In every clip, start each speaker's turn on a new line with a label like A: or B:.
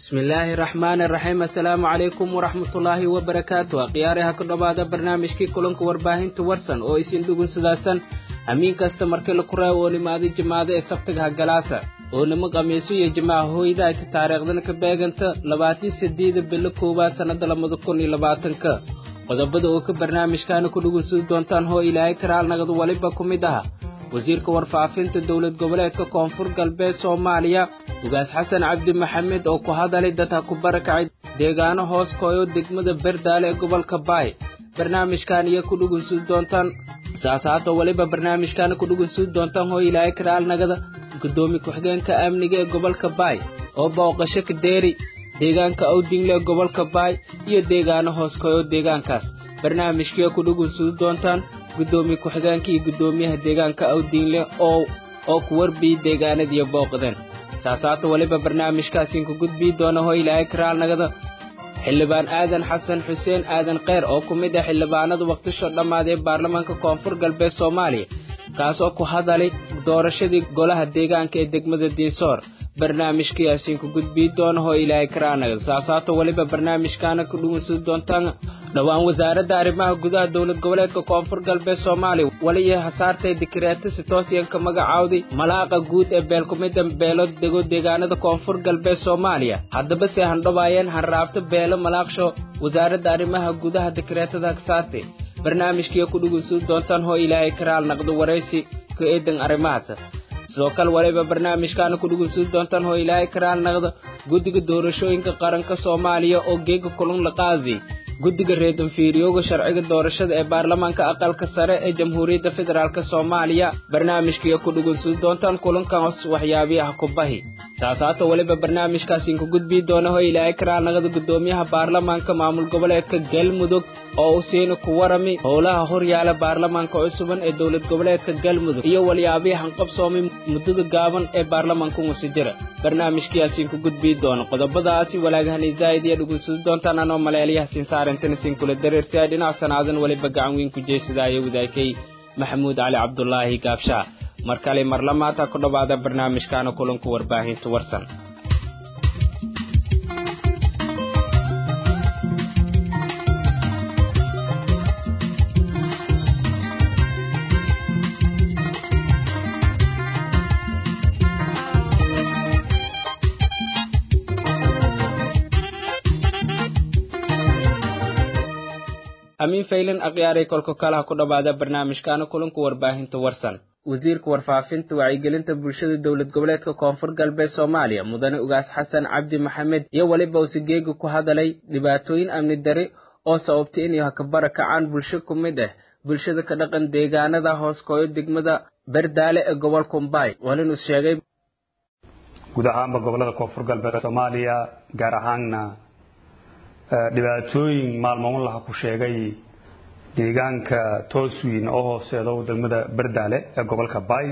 A: bismillaahi raxmaani raxiim assalaamu calaykum waraxmatullaahi wabarakaatu akhyaaraha ku dhowaada barnaamijkii kulanka warbaahinta warsan oo isin dhugunsadaasan amiin kasta markii laku raawo oo nimaada jimaado ee sabtiga hagalaasa oo nimo qamiiso iyo jimaaca hooyda ayta taariikhdana ka beeganta labaatan sideeda bilo koowaad sannada labada kun iyo labaatanka qodobada oo ka barnaamijkaana ku dhugunsadi doontaan hoo ilaahay karaal nagad waliba ku mid aha wasiirka warfaafinta dowlad goboleedka koonfur galbeed soomaaliya ugaas xasan cabdi maxamed oo ku hadalay dadka ku barakacay deegaano hoos kooyo degmada berdaale ee gobolka baay barnaamijkan iyo ku dhugunsudi doontaan saasaata weliba barnaamijkaana ku dhugunsudi doontaan hoo ilaahay karaal nagada guddoomiye ku-xigeenka amniga ee gobolka baay oo booqasho ka deeri deegaanka awdingle ee gobolka baay iyo deegaano hoos kooyo deegaankaas barnaamijkiioo ku dhugunsudi doontaan guddoomiye ku-xigeenka iyo guddoomiyaha deegaanka awdiinle oo oo ku warbiyey deegaanadiiyo booqdeen saasaata weliba barnaamijkaasiin ku gudbii doona hoo ilaahay karaal nagada xildhibaan aadan xasan xuseen aadan kheyr oo ku mid ah xildhibaanada wakhtisho dhammaad ee baarlamaanka koonfur galbeed soomaaliya kaasoo ku hadalay doorashadii golaha deegaanka ee degmada diinsoor barnaamijkayaasiin ku gudbii doona hoo ilaahay karaal nagada saasaata weliba barnaamijkaana ku dhugunsadi doontaan dhowaan wasaaradda arrimaha gudaha dowlad goboleedka koonfur galbeed soomaaliya wali iyo hasaartay dikreeta sitoosiyanka magacaawday malaaqa guud ee beelkumida beelo dego deegaanada koonfur galbeed soomaaliya haddaba se handhobaayeen hanraabta beelo malaaqsho wasaaradda arrimaha gudaha dikreetada hasaartay barnaamijkiiyo ku dhugunsadi doontaan hoo ilaahay karaal naqdo waraysi ka eedan arrimahaas sidoo kale waliba barnaamijkaana ku dhugunsadi doontaan hoo ilaahay karaal naqdo guddiga doorashooyinka qaranka soomaaliya oo geega kulun la qaadi guddiga reedanfiiriyooga sharciga doorashada ee baarlamaanka aqalka sare ee jamhuuriyadda federaalk soomaaliya barnaamijkiiyo ku dhugunsadi doontaan kulankaas waxyaabiyaha ku bahi taasaata weliba barnaamijkaasiin ku gudbii doona hoo ilaahay karaal naqada guddoomiyaha baarlamaanka maamul goboleedka galmudug oo u siina ku warami howlaha horyaala baarlamaanka cusuban ee dowlad goboleedka galmudug iyo walyaabihii hanqabsoomay muddada gaaban ee baarlamaanka wasi jira barnaamijkiyaasiin ku gudbii doona qodobadaasi walaagahani zaa'id iyo dhugunsadi doontaan anoo maleelyaha sinsaarintana siin kula dareersiya dhinac sanaadan weliba gacan weyn ku jeesadaayo wadaakay maxamuud cali cabdulaahi gaabshaa mar kale mar lamaata ku dhowaada barnaamijkaana kulanku warbaahinta warsan amiin faylan akhyaaray kolka kalaha ku dhowaada barnaamijkaana kulanka warbaahinta warsan wasiirka warfaafinta wacyigelinta bulshada dowlad goboleedka koonfur galbeed soomaaliya mudane ugaas xasan cabdi maxamed iyo weliba usigeegi ku hadalay dhibaatooyin amni dari oo sababtay inay hakabara kacaan bulsho ku mid ah bulshada ka dhaqan deegaanada hoos kooyo degmada berdaale ee gobolka umbaay walinus sheegay
B: guud ahaanba gobolada koonfur galbeed soomaaliya gaar ahaanna dhibaatooyin maalmoon laha ku sheegay deegaanka tooswiin oo hooseedo degmada berdaale ee gobolka baay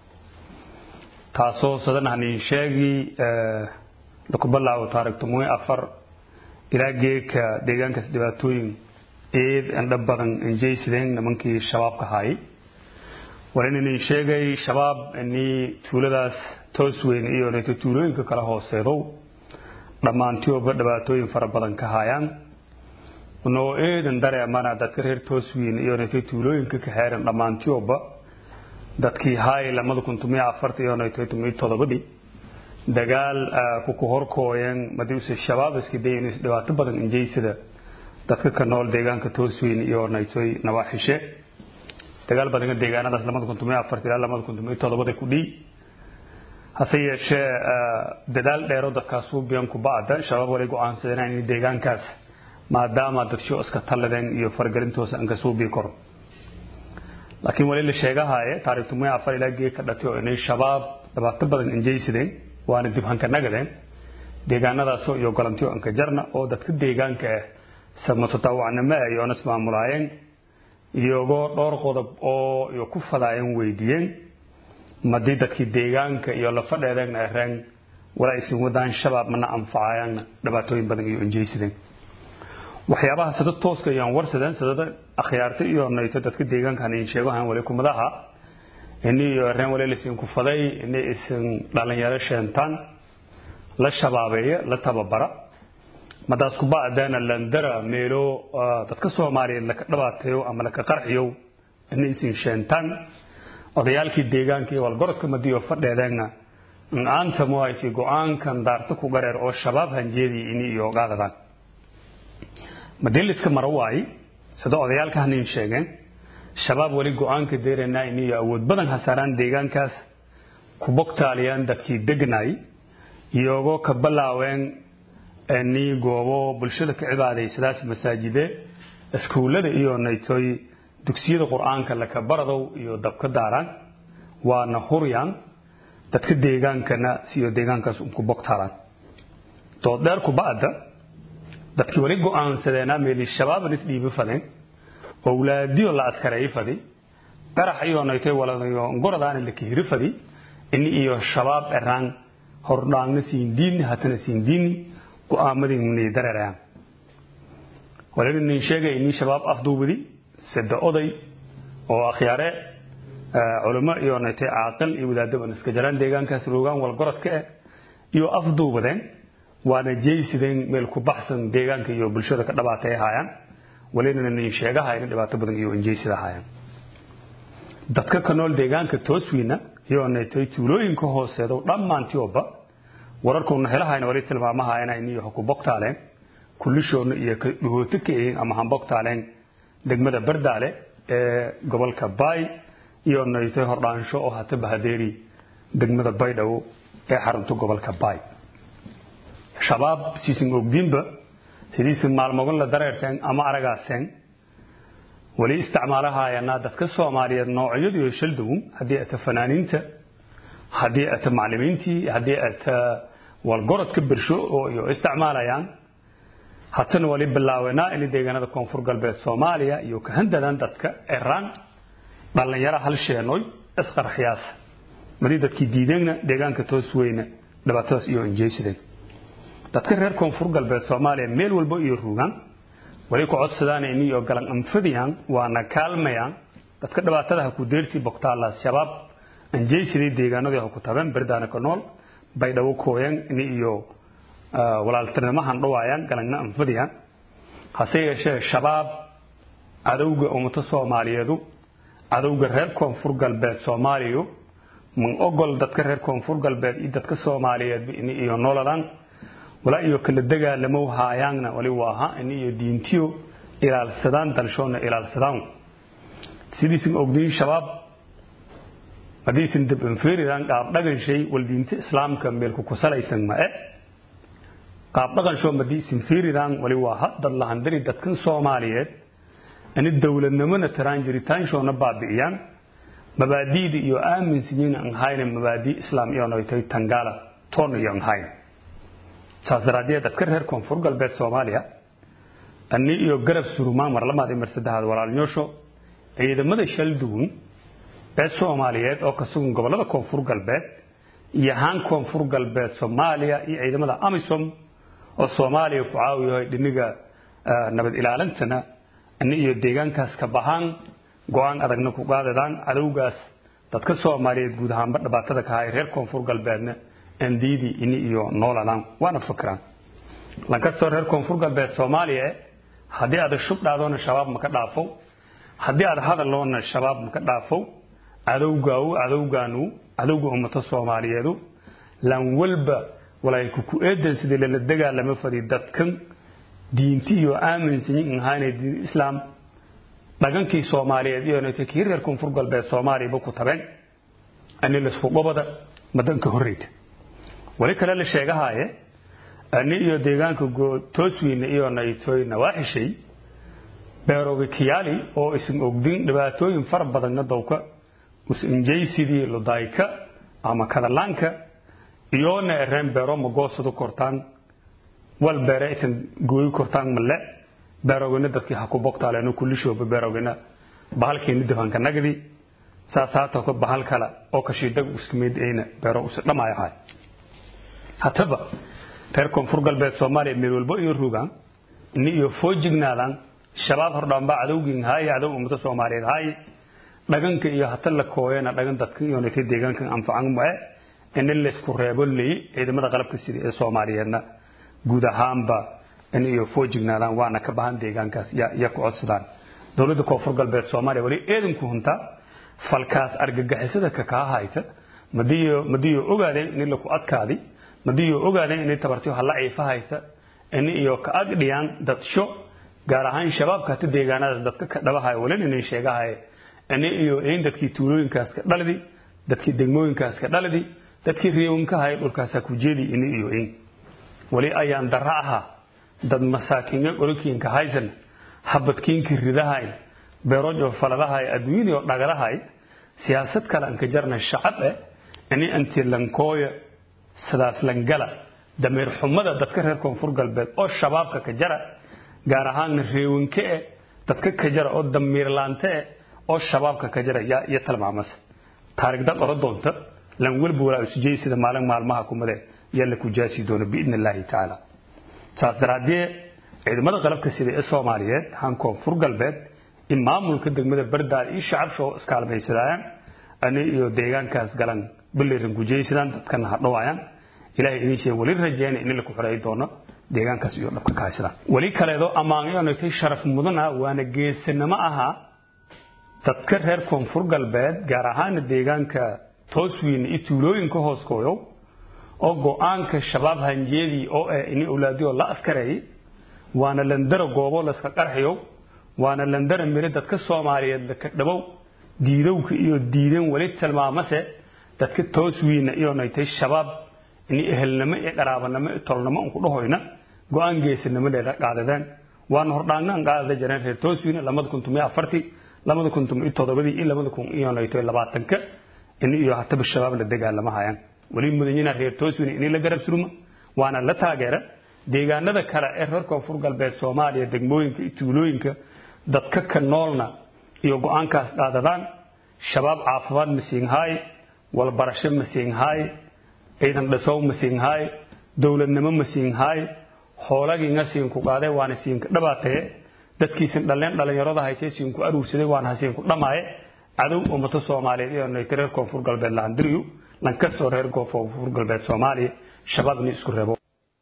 B: taasoo sadanahnin sheegi lakubalaawo taarikh tomoy afar ilaa geeka deegaankaas dhibaatooyin eed andha badan injaysideen nimankii shabaabka haayay walinanin sheegay shabaab inii tuuladaas toosweyn iyo neeto tuulooyinka kala hooseedo dhammaantioba dhibaatooyin fara badan ka haayaan noo eedan dareemana dadka reer tooswiin iyo neeto tuulooyinka ka xeeran dhammaantioba dadkii haay lamada kun tumiya afarta iyo neeto tumiya todobadii dagaal kuku horkooyeen madiuse shabaab iska dayin dhibaato badan injaysada dadka ka nool deegaanka tooswiin iyo naytoy nawaaxishe dagaal badan deegaanadaas lamada kun tumiya afarta ilaa lamada kun tumiya todobada ku dhii hase yeeshee dadaal dheero dadkaas ubiyan kubacda shabaab walay go-aansadeen in deegaankaas maadaama dadsho iska talladeen iyo faragelintoosa aan kasoo bii karo laakiin wali la sheegahaye taarikh tumiya afar ilaa gee ka dhatay oo inay shabaab dhibaato badan injaysadeen waana dib hanka nagadeen deegaanadaasoo iyo golantiyo anka jarna oo dadka deegaanka ah samatotawacnimo ah iyoona ismaamulaayeen iyagoo dhowr qodob oo iyo ku fadaayeen weydiiyeen madii dadkii deegaanka iyo lafadheedeen areen walaa isin wadaan shabaab mana anfacayaanna dhibaatooyin badan iyo injaysadeen waxyaabaha sida tooska ayaan warsadeen sidada akhyaarta iyo nayto dadka deegaankan in sheegahan wali kumadaha ini iyo areen wali isin ku faday ini isin dhalinyaro sheentaan la shabaabeeya la tababara madaas kuba'dana landara meelo dadka soomaaliyeed laka dhibaateeyo ama laka qarxiyo inay isin sheentaan odayaalkii deegaanka iyo walgorodka madiyo fadheedeenna aanta muhayti go-aankan daarta ku gareer oo shabaab hanjeedii ini iyo qaadadaan madeliska mara waayi sida odayaalka hanin sheegeen shabaab weli go-aanka deeranaa ini iyo awood badan hasaaraan deegaankaas ku bogtaaliyaan dadkii degnaay iyagoo ka bilaaween ni goobo bulshada ka cibaadaysadaas masaajide iskuullada iyo naytoy dugsiyada qur-aanka laka baradow iyo dabka daaraan waana huryaan dadka deegaankana siyo deegaankaas unku bogtaalaan dooddheer kuba'da dadkii wali go-aansadeenaa meeli shabaaban isdhiibi fadeen owlaadiyo la askareeyi fadi qarax iyo naytoy waladayo ngoradaana la kihiri fadi ini iyo shabaab eraan hordhaangna siindiini hatana siindiini go-aamadii ni dareerayaan walina nin sheegay ini shabaab afduubadi sida oday oo akhyaare culimo iyo naytay caaqil iyo wadaadaban iska jaraan deegaankaas roogaan walgorodka eh iyo afduubadeen waana jeysideen meel ku baxsan deegaanka iyo bulshada ka dhabaatay haayaan walina nin sheegahayna dhibaato badan iyo injeysida haayaan dadka ka nool deegaanka tooswiina iyo naytay tuulooyinka hooseedo dhammaantioba wararkuuna helahayna wali tilmaamahayana iniyo ku bogtaaleen kullishoodna iyo dhahooto ka ehin ama hanbogtaaleen degmada bardaale ee gobolka baay iyo naytay hordhaansho oo hata bahadeeri degmada baydhabo ee xarunta gobolka baay shabaab siisin ogdiinba sidiisin maalmogon la dareerteen ama aragaaseen wali isticmaalahayana dadka soomaaliyeed noocyadu iyo shaldawun haddii ata fanaaniinta haddii ata maclimiintii haddii ata walgorodka bersho oo iyo isticmaalayaan hatana wali bilaawenaa in deegaanada koonfur galbeed soomaaliya iyo kahandadan dadka eraan dhallinyaro hal sheenoy isqarxiyaas madii dadkii diideenna deegaanka toos weyna dhibaatadaas iyo injeysideen dadka reer koonfur galbeed soomaaliya meel walba iyo rugaan wali ku codsadaan in iyo galan anfadiyaan waana kaalmayaan dadka dhibaatadaha ku deertii bogtaala shabaab anjeysiday deegaanadii ha ku tabeen berdaana ka nool baydhabo kooyan in iyo walaaltinimahan dhawaayaan galangna anfadiyaan hase yeeshee shabaab cadowga ummado soomaaliyeedu cadowga reer koonfur galbeed soomaaliyu man ogol dadka reer koonfur galbeed iyo dadka soomaaliyeed in iyo nolodan walaa iyo kala dagaalamo haayaanna wali waaha in iyo diintiyo ilaalsadaan dalshoona ilaalsadaan sidiisin ogdiin shabaab haddiisin dab inferiran qaab dhagan shay wal diinta islaamka meelku ku salaysan ma e qaab dhaqan shoo madiisin feriran wali waaha dad lahandiri dadkan soomaaliyeed ani dowladnimona tiraan jiritaanshoona baabi'iyaan mabaadi'da iyo aaminsiyiin aan hayna mabaadii islaam iyo noytay tangaala toon iyo aan hayna saas daraaddeed dadka reer koonfur galbeed soomaaliya ani iyo garab surumaan mar lamaad iyo mar saddexaad walaalnyoosho ciidamada shalduun ee soomaaliyeed oo ka sugan gobollada koonfur galbeed iyo haan koonfur galbeed soomaaliya iyo ciidamada amisom oo soomaaliya ku caawiyahay dhiniga nabad ilaalintana ani iyo deegaankaas ka bahaan go-aan adagna ku qaadadaan cadowgaas dadka soomaaliyeed guud ahaanba dhibaatada ka hay reer koonfur galbeedna andiidii ini iyo nooladaan waana fikiraan lankastoo reer koonfur galbeed soomaaliya haddii aad shub dhaadoona shabaab maka dhaafo haddii aad hadaloona shabaab maka dhaafo cadowgaawu cadowgaanu cadowga ummato soomaaliyeedu lan walba walay ku eedan sidii lala dagaalama fadi dadkan diinti iyo aaminsanyin ahaanay diin islaam dhagankii soomaaliyeed iyo nayta kii reer koonfur galbeed soomaaliyaba ku tabeen ani lasku qobada madanka horreyta wali kale la sheegahaaye ani iyo deegaanka toosweyne iyo naytoy nawaaxishay beeroga kiyaali oo isin ogdin dhibaatooyin fara badanna dowka usinjaysidii ludayka ama kadalaanka iyoona ereen beero ma goosadu kortaan wal beere isan gooyi kortaan male beerogina dadkii ha ku bogtaaleeno kullishooba beerogina bahalkeeni difanka nagdi saas haatoko bahal kale oo kashiidag uskumeyd ayna beero usi dhamaayahay hataba reer koonfur galbeed soomaaliya meel walbo iyo rugaan ini iyo foojignaadaan shabaab hordhaanbaa cadowgin haaye cadow ummado soomaaliyeed haaye dhaganka iyo hata la kooyana dhagan dadkan iyo naytay deegaankan anfacan mae in laysku reebo ley ciidamada qalabka sida ee soomaaliyeedna guud ahaanba in iyo foojignaadaan waana ka bahan deegaankaas ya ku codsadaan dowladda koonfur galbeed soomaaliya wali eedanku huntaa falkaas argagixisada ka kaa hayta madiyo madiyo ogaadeen in laku adkaadi madiyo ogaadeen inay tabartiyo hala ciifa hayta in iyo ka agdhiyaan dadsho gaar ahaan shabaabka hata deegaanadaas dadka ka dhabahay walin inay sheegahay in iyo in dadkii tuulooyinkaas ka dhalidi dadkii degmooyinkaas ka dhalidi dadkii reewanka hay dhulkaas ku jeedi in iyo in wali ayaan dara aha dad masaakiinga qolokiinka haysan habadkiinka ridahay beerojo faladahay adduunyadii oo dhagalahay siyaasad kale anka jarna shacab eh ini anti lankooya sidaas langala dameer xumada dadka reer koonfur galbeed oo shabaabka ka jara gaar ahaanna reewanke eh dadka ka jara oo damiirlaante eh oo shabaabka ka jara yaa iyo tilmaamasa taarigdad ora doonta lan walba walaa isujey sida maalin maalmaha kumade yaa la ku jaasi doono biidni illaahi tacaala saas daraadee ciidamada qalabka sida ee soomaaliyeed han koonfur galbeed in maamulka degmada bardaal iyo shacabsho iskaalmaysadayaan ani iyo deegaankaas galan biliran gujaysadaan dadkana hadhawaayaan ilaahay idin sheeg wali rajeena in la ku xoreey doono deegaankaas iyo dhabka ka haysadaan wali kaleedo ammaanyoonatay sharaf mudana waana geesanimo ahaa dadka reer koonfur galbeed gaar ahaana deegaanka tooswiin iyo tuulooyinka hooskooyow oo go-aanka shabaab hanjeedii oo ah ini awlaadiyoo la askareeyay waana landara goobo layska qarxiyo waana landara miri dadka soomaaliyeed laka dhabow diidowka iyo diideen weli tilmaamase dadka tooswiina iyo naytay shabaab ini ehelnimo iyo qaraabanimo iyo tolnimo unku dhahoyna go-aan geesanimo dheeda qaadadeen waana hordhaangaan qaadada jareen reer tooswiina lamada kun tumiyo afartii lamada kun tumiyo todobadii iyo lamada kun iyo naytay labaatanka ini iyo hataba shabaab la dagaalama hayaan weli mudanyina reer tooswiina ini la garab suruma waana la taageera deegaanada kale ee reer koonfur galbeed soomaaliya degmooyinka iyo tuulooyinka dadka ka noolna iyo go-aankaas dhaadadaan shabaab caafimaad ma siinhaay walbarasho ma siinhaay ciidan dhasow ma siinhaay dowladnimo ma siinhaay hoolagiinga siinku qaadee waana siinka dhabaataye dadkiisin dhalleen dhallinyarada haytee siinku aruursaday waana ha siinku dhamaaye cadow ummato soomaaliyeed iyo nayta reer koonfur galbeed lahandiriyu lankastoo reer koonfur galbeed soomaaliya shabaab ini isku reebo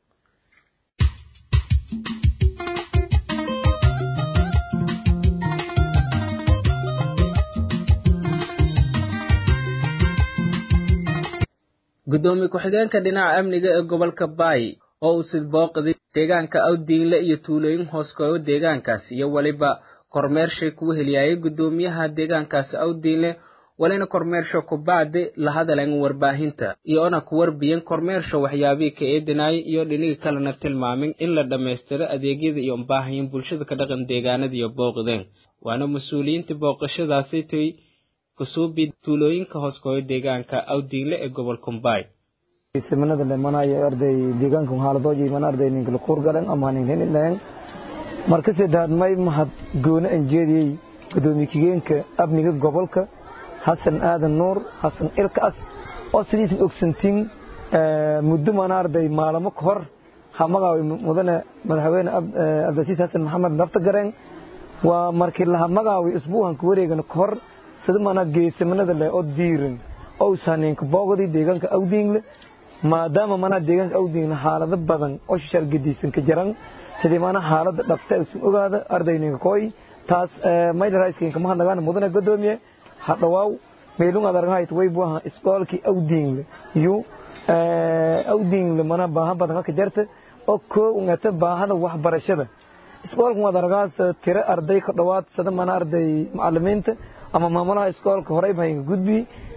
A: gudoomiye ku-xigeenka dhinaca amniga ee gobolka baay oo uu sidbooqday deegaanka awdiinle iyo tuulooyin hooskooyo deegaankaas iyo weliba kormeershay kugu heliyaayay gudoomiyaha deegaankaasi awdiinle walina kormeersho kubacdi la hadalan warbaahinta iyoona ku warbiyen kormeersho waxyaabihii ka eedinaayay iyo dhinigi kalena tilmaamin in la dhammaystiro adeegyada iyo baahayin bulshada ka dhaqan deegaanada iyo booqdeen waana mas-uuliyiintii booqashadaasi tay kusuubi tuulooyinka hooskooyo deegaanka awdiinle ee gobolka mbaay
C: seminada lemanayo arday deegaanka haaladooji man arday ninka kuur galan ama nin hin marka saddexaad may mahad gooni aan jeediyey gudoomiye kigeenka amniga gobolka xasan aadan nuur xasan ilkaas oo sidiisan ogsantiin muddo mana arday maalamo ka hor hamagaawi mudane madaxweyne cabdilcasiis xasan maxamed naftagareen waa markii laha magaawi isbuuhan ka wareegana ka hor sida mana geesamanada leh oo diiran oo saaneenka boogdii deegaanka awdiingle maadaama mana deegaanka awdiingle xaalado badan oo shishaal gediisan ka jiran sidii mana xaalada dhabta isu ogaada ardayninka kooy taas maydaraiskinka mahadnagaan mudane godoomiye hadhawaaw meelung adargahayt waybuaha iskoolkii awdiingle yu awdiingle mana baaha badan ka jarta oo koo ungata baahada waxbarashada iskoolkan adargaas tiro arday ka dhawaad sada mana arday macalimiinta ama maamulaha iskoolka horey bahaynka gudbi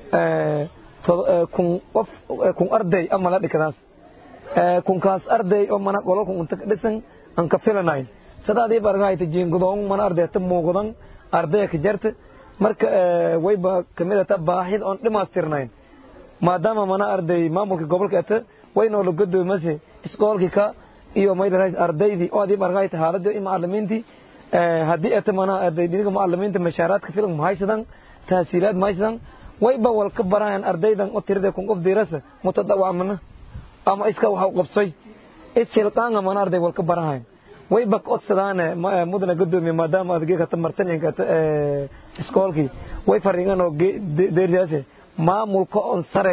C: kun qof kun arday ama la dhikadaas kunkaas arday oo mana qololka unta ka dhisan aan ka filanayn sadaadii bargahayta jiingudoon mana arday ta muuqdan ardaya ka jarta marka wayba kamid ata baahid oon dhimaastirnayn maadaama mana arday maamulka gobolka ata waynoo la godoomase iskoolkii ka iyo maylarais ardaydii oo adii bargahayta haaladii iyo macalimiintii haddii ata mana arday dhiniga macalimiinta mashaaraadka filan mahaysadan tahsiilaad mahaysadan wayba wal ka barahayan ardaydan oo tirada kun qof diirasa mutadawacmana ama iska waxa qabsay ishilqaanga mana arday wal ka barahayan wayba ka odsadaane mudana godoomiye maadaama adgee kata martanyanka iskoolkii way fariingan oo deerjaase maamulka on sareey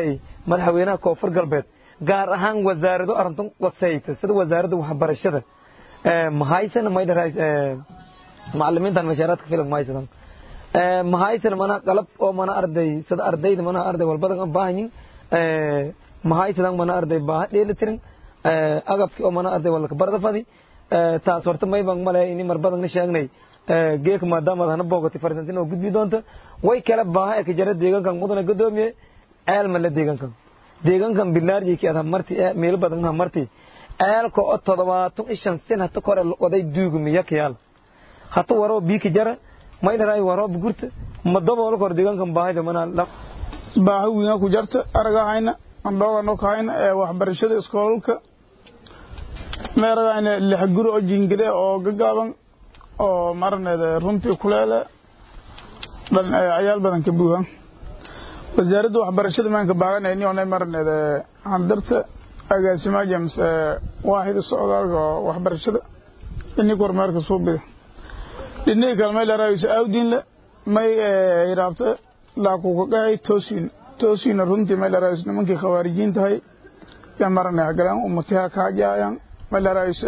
C: madaxweynaha koonfur galbeed gaar ahaan wasaarado arrintan wasayta sida wasaaradda waxbarashada mahaysana maydharays macalimiintan mashaaraadka filim mahaysadan mahaysana mana qalab oo mana arday sida ardayda mana arday walbadan aan baahanyin mahaysadan mana arday baaha dheeli tirin agabkii oo mana arday walka barada fadi taas horta mayban male ini marbadan na sheegnay geeka maadaama hana boogatay farsantin oo gudbi doonta way kala baaha ee ka jara deegaankan mudana gadoomiye ceel male deegaankan deegaankan bilaarjiki ad hamarti meelo badan hamarti ceelka oo toddobaatan ishan sin hata kore oday duugumiya kayaal hata waroo biiki jara maydharay waroo bugurta madoboolo kor deegaankan baahida mana
D: baahi wiina ku jarta aragahayna andhoogano kahayna ee waxbarashada iskoolalka meeragayna lix guri oo jingile oo gagaaban oo maraneed runtii kuleele dhan ayaal badan ka buuhan wasaaradda waxbarashada maanka baaganayni onay maraneed handarta agaasimaa james waaxida socdaalka oo waxbarashada ini kormeerka suubida dhinihii kale may laraayiso awdiinle may hiraabta laakukagahay toosiin toosiina runtii may laraayiso nimankii khawaarijiin tahay ya marane hagalaan umatiha kaajaayan may laraayiso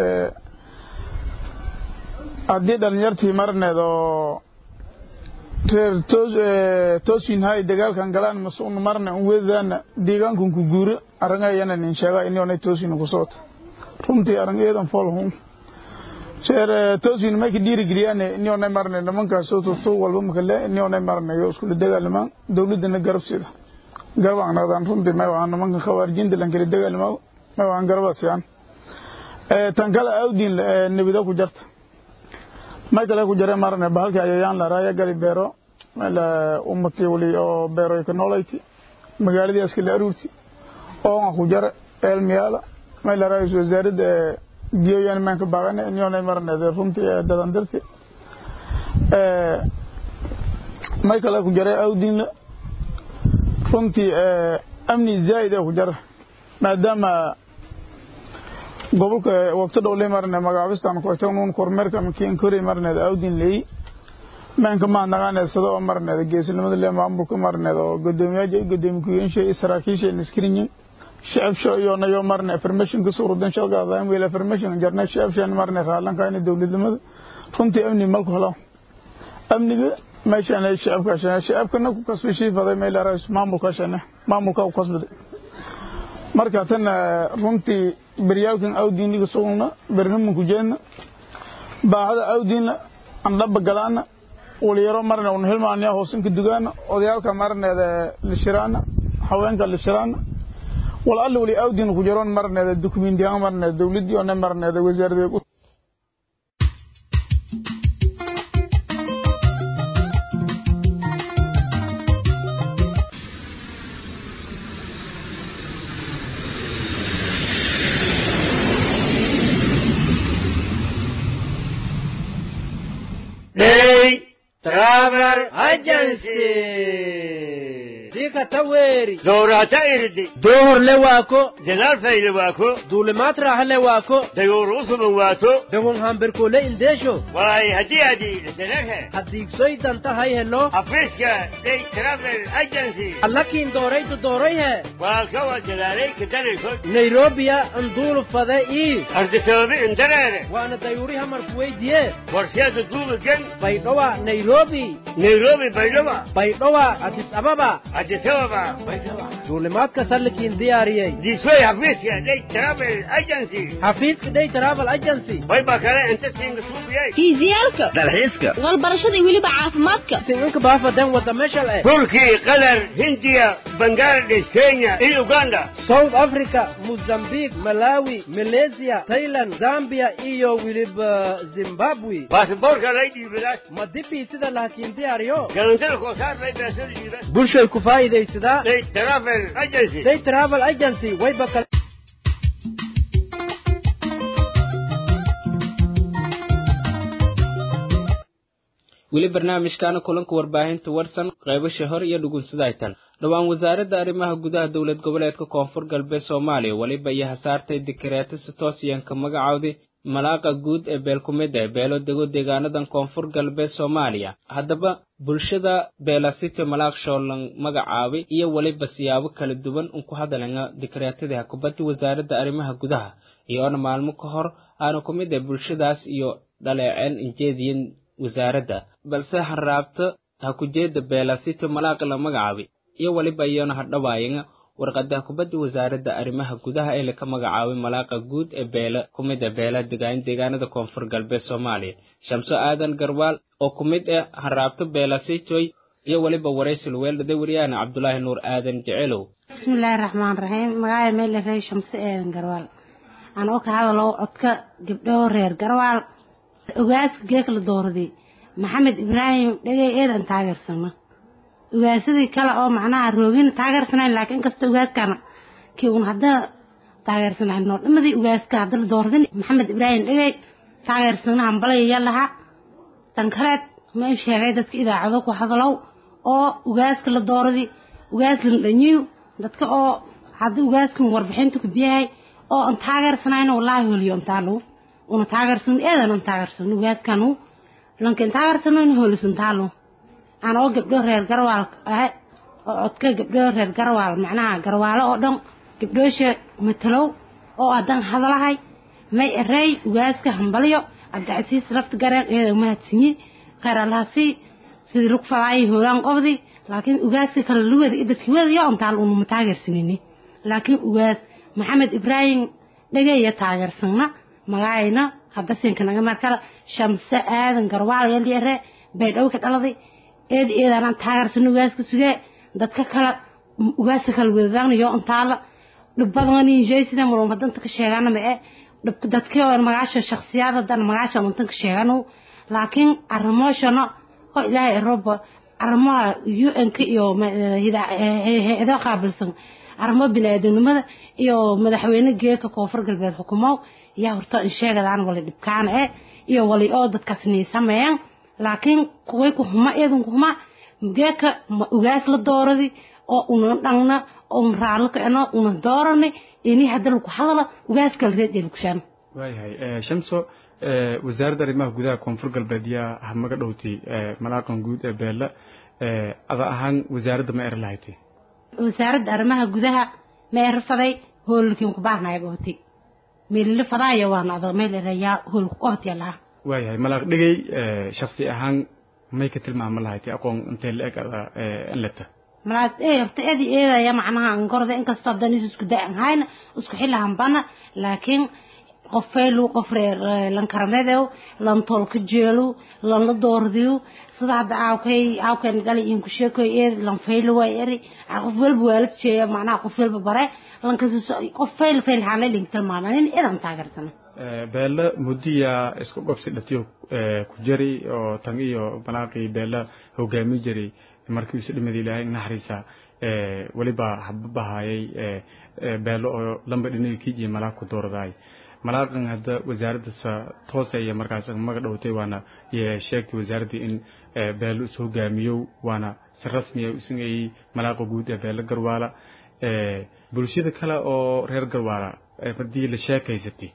D: haddii dhalinyartii maraneed oo reer toosin hay dagaalkan galaan masuun marne un weedadaana deegaankun ku guuro arangayana nin sheega inionay toosin ku soota runtii arangeedan foolhun reer toosin may ka dhiirigeliyaane inionay marne nimankaas soo turtu walba makale inionay marne yo iskula dagaalimaan dowladana garab sida garab anadaan runtii may waan nimankan khawaarijinta lan kala dagaalimaa may waan garaba siyaan tan kale awdiin nebida ku jarta may kale ku jare marne bahalkii ayayaan la raaya gali beero meel ummati wali oo beero ka noolayti magaaladii askila aruurti oo ku jare elmiyaala may la raayis wasaaradda biyoyan maanka baagane inyoonay marneed runtii dadan dirti may kale ku jare awdiinla runtii amni zaa'id ee ku jara maadaama gobolka waqti dhow le marne magaabistan koytanuun kormeerkan kiin kori marneed awdin leey maanka maa naqaaneysada oo marneed geesinimada le maamulka marneed oo godoomiyaasha godoomi ku-yeensha saraakiisha niskrinyin shacabsha iyonayo marne informationka suurudan shalgaadaan weel information jarna shacabshan marne raalankaayna dowladnimada runtii amni malku helo amniga meeshaan shacabka shana shacabkana ku kasbay shiifaday meel arais maamulka shana maamulka ku kasbaday marka tan runtii beryaalkan awdiiniga sugna bernamanku jeedna baahada awdiinna andhaba galaana waliyaro marne un hilmaaniya hoosinka dugaana odayaalka marneeda lishiraana haweenka lishiraana wal alla wali awdiin ku jaroon marneeda dukumentiyan marneeda dowladii ona marneeda wasaaradeed
E: Day Travel Agency.
A: Dika taweri.
E: Doorata irdi.
A: Dohor le waako.
E: Jalaal fayle waako.
A: Duulimaad raaxa le waako.
E: Dayoor usuban waato.
A: Dehun hambirkoole indeesho.
E: Waay haddii adii dalalhe.
A: Haddiigsoy danta hay helo.
E: Afriska Day Travel Agency.
A: Allakiin dooraydu doorayhe.
E: Waa kawa jalaalay kadaraykood.
A: Nairobiya nduulu fade ii.
E: Ardi sababi indareere.
A: Waana dayuuri hamarku weydiye.
E: Warsheeda duuba gen.
A: Baydhowa Nairobi.
E: Nairobi Baydhaba.
A: Baydhowa Addis Ababa.
E: Addis Ababa. Baydhaba.
A: Duulimaadka sallikiin diyaariyey.
E: Diisoy Afriska Day Travel Agency.
A: Xafiiska Day Travel Agency.
E: Way baa kale inta siinga suubiyay.
F: fiisiyaalka
E: Dalxiiska.
F: walbarashada iyo weliba caafimaadka
A: Sincinka baafadan wada meeshal eh.
E: Turkey, Qatar, Hindiya, Bangladesh, Kenya iyo Uganda.
A: South Africa, Mozambique, Malawi, Malaysia, Thailand, Zambia iyo wiliba Zimbabwe.
E: Baasaboorka lay dhiibidaas.
A: Ma dibii sida laakiin diyaariyo.
E: Galantada koosaar lay baasada dhiibas.
A: Bulshay ku faa'iidaysadaa.
E: Day Travel Agency.
A: Day Travel Agency wayba kala weli barnaamijkaana kulanka warbaahinta warsan qaybasha hor iyo dhugunsadaytan dhowaan wasaaradda arrimaha gudaha dowlad goboleedka koonfur galbeed soomaaliya weliba iyo hasaartay dikareeto si toosiyanka magacowdi malaaqa guud ee beelkumida ee beelo dego deegaanadan koonfur galbeed soomaaliya haddaba bulshada beelasiti malaaq shoolan magacaabay iyo weliba siyaabo kala duwan un ku hadalanga dikreetadii hakubaddi wasaaradda arrimaha gudaha iyoona maalmo ka hor aanu ku mid ah bulshadaas iyo dhaleeceen injeediyin wasaaradda balse hanraabta hakujeeda beelasiti malaaqa la magacaabay iyo weliba iyona hadhawaayanga warqada hakubadda wasaaradda arrimaha gudaha ee laka magacaabay malaaqa guud ee beela ku mid ah beela degaan deegaanada koonfur galbeed soomaaliya shamso aadan garwaal oo ku mid ah hanraabto beelasitoy iyo weliba waraysil weeldhada wariyaana cabdulaahi nuur aadan jecelow
G: bismillaahi raxmaan raxiim magacaya meel rey shamse aadan garwaal aan oo ka hadalo codka gabdho reer garwaal ogaaska geekla dooraday maxamed ibraahim dhegey eedan taageersana ogaasadii kale oo macnaha roogina taageersanayn laakiin inkasta ogaaskana kii uun hadda taageersanayn noo dhamadii ogaaska hadda la dooradin maxamed ibraahim dhegey taageersana hambalaya lahaa tan kaleed ma i sheegay dadka idaacado ku hadalow oo ogaaska la dooradi ogaas la dhanyiyo dadka oo hadda ogaaskan warbixinta ku biyahay oo aan taageersanayna wallaahi holiyo antaalo una taageersan eedan aan taageersan ogaaskanu lankin taageersanayna holisantaalo aan oo gabdho reer garwaal ah oo codka gabdho reer garwaal macnaha garwaalo oo dhan gabdhoosha matalow oo adan hadalahay may erey ugaaska hambalyo cabdicasiis lafta gareen eeda mahadsinyi khayr allahasi sidii rug fadaayay hoolaan qobdi laakiin ugaaska kale luwada iyo dadkii wadayo ontaal unuma taageersanini laakiin ugaas maxamed ibraahim dhageeya taageersanna magacayna habasinka naga markale shamse aadan garwaal yaliere baydhowka dhaladay eed eedaanaan taageersano ugaaska sugee dadka kale ugaaska kale wadadaanayo ontaala dhibbadanjeysida mulum hadanta ka sheegana ma e dadkii oo magaasha shaksiyaad hadan magaasha untan ka sheegano laakiin arrimoshana oo ilaahay roba arrimaha u n k iyo hay-ado qaabilsan arrimo bini-aadanimada iyo madaxweyne geeka koonfur galbeed xukumow yaa horta in sheegadaan wali dhibkaana e iyo wali oo dadkaas niisameeyaan laakiin kuway ku huma eedan ku huma geeka ma ugaas la dooradi oo una dhangna oo un raallo kicno una doorani ini hadda lagu hadala ugaas kala reed ee lakushaan
H: waayahay shamso wasaaradda arrimaha gudaha koonfur galbeed yaa hamaga dhowtay malaaqan guud ee beela ada ahaan wasaaradda ma er lahaytay
G: wasaaradda arrimaha gudaha ma er faday hoolkiin ku baarnayaga hotay meelila fadaaya waana ada meel erayaa hoolku ka hotya laha
H: waayahay malaaq dhigay shaksi ahaan may ka tilmaama lahaytay aqoon intee la eg ada leta
G: malaad ee horta eedi eedaya macnaha angorda inkastoo hadan is isku da hayna isku xilahambana laakiin qofaylu qof reer lankaramedew lan tolka jeelu lan la doordiyo sida hadda aawkay aawkayna dhali in ku sheekoy eed lan faylu way eri qof walba waalad jeeya macnaha qof walba bare lankas qof fayl fayl haanay link tilmaamaan eedan taageersana
H: beela mudiya isku gobsi dhatiyo ku jari oo tan iyo malaaqii beela hogaami jiray markii isu dhimada ilaahay naxariisa weliba hababahayay beelo oo lamba dhinaga kiijiya malaaq ku dooradaay malaaqan hadda wasaaradda toose iyo markaas maga dhowtay waana sheegtay wasaaraddii in beelo is hogaamiyo waana si rasmiya isagay malaaqa guud ee beelo garwaala bulshada kale oo reer garwaala haddii la sheekaysatay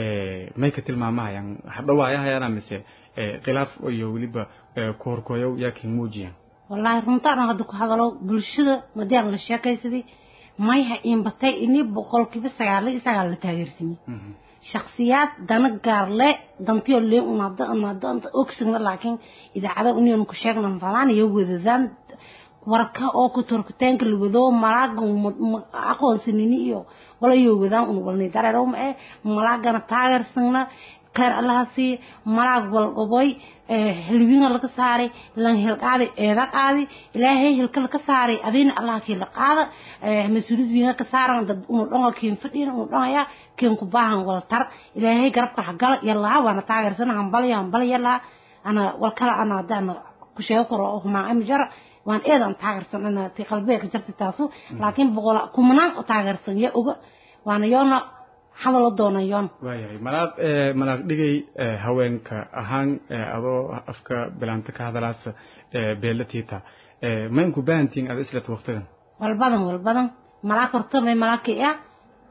H: may ka tilmaamahayaan hadhawaayahayaana mise khilaaf iyo weliba koorkooyow yaa kin muujiyaan
G: wallaahi runtaan hadda ku hadalo bulshada madiaan la sheekaysaday mayha inbatay ini boqolkiiba sagaal iyo sagaal la taageersanyi shaksiyaad dana gaarle dantiyo lee unada unada ogsagna laakiin idaacada union ku sheegna fadaan iyo wadadaan warka oo ku turkitaanka la wado malaaga aqoonsanini iyo walayo wadaan un walnay dareero ma ee malaagana taageersagna khayr allaha sii malaag walqoboy hilwiina laga saaray lan hilqaadi eeda qaadi ilaahay hilka laga saaray adiina allaha kii la qaada mas-uuliyad wiina ka saaran dad unu dhonga kiin fadhiin unu dhongaya kiin ku baahan wal tar ilaahay garabka hagala yallaa waana taageersana hambaliya hambali yallaa ana wal kala ana hadana ku sheego karo humaa amjara waan eedan taageersan ana ti qalbiga ka jirta taasu laakiin boqol kumanaan u taageersan ya oga waana yoona hadalo doonayoon
H: waayahay malaaq malaaq dhigay haweenka ahaan adoo afka bilaanta ka hadalaasa beela tiita maynku baahantiin ada islata waqtigan
G: walbadan walbadan malaag horta may malaagkii ah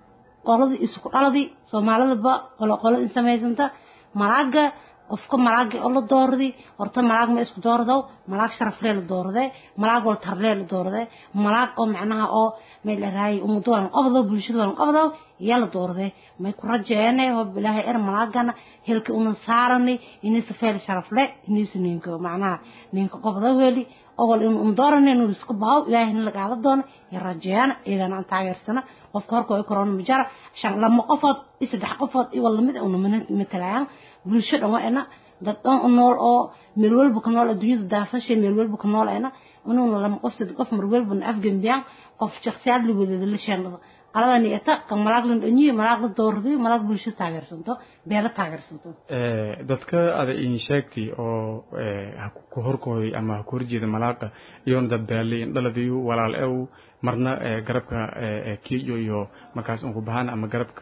G: qoladii isku dhaladii soomaalidaba qolo qolo in samaysanta malaaga qofka malaaga oo la doorday horta malaag ma isku doordow malaag sharaflee la doorade malaag wal tarlee la doorade malaag oo macnaha oo meel raay umadu walan qabdo bulshada walan qabdo yaa la doorade may ku rajeene oo bilaahay er malaagana helka una saarani inay safeel sharafle inay ninka macnaha ninka qabdo weli ogol in un doorane inuu isku baaw ilaahay in laga doono ya rajeeyana idan aan taageersana qofka horka ay korona majara shan lama qofood saddex qofood iyo wala mid una matalayaan bulsho dhan waa dad dhan u nool oo meel walba ka nool adduunyada daafashay meel walba ka nool ayna inuuna lama qof saddex qof mar walba na afgambiyaan qof shakhsiyaad la wadada la sheennada qaladani eta ka malaag lan dhanyiyo malaag la doorday malaag bulsho taageersanto beela taageersanto
H: dadka ada in sheegtay oo ku horkooday ama ku horjeeda malaaqa iyoona dad beelay dhaladayu walaal ew marna garabka kiyo iyo markaas unku bahan ama garabka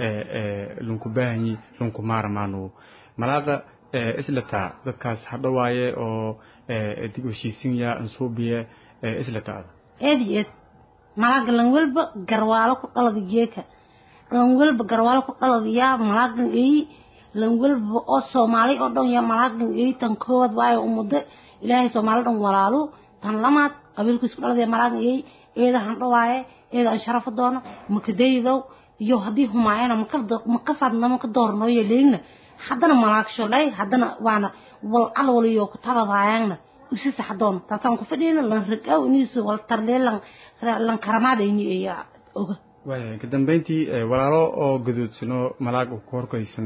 H: lunku baahanyi lunku maaramaanu malaaqa islataa dadkaas hadhawaaye oo dib heshiisinya ansuubiye islataada
G: eed iyo eed malaaga lan walba garwaalo ku dhalada geeka lan walba garwaalo ku dhalada yaa malaagan eyi lan walba oo soomaali oo dhan yaa malaagan eyi tan koowaad waayo umuddo ilaahay soomaali dhan walaalu tan lamaad qabiilku isku dhalada yaa malaagan eyi eeda handhawaaye eeda aan sharafo doono makadaydow iyo haddii humaayana maka fadna maka doornooyo leegna haddana malaagsholay haddana waana wal alwaliyo ku taladaayangna usi saxdoon taasaan ku fadhiyna lan ragaw iniisu wal tarlee lan lan karamaadayni eya oga
H: waaya ka dambeyntii walaalo oo gaduudsano malaag ku horkaysan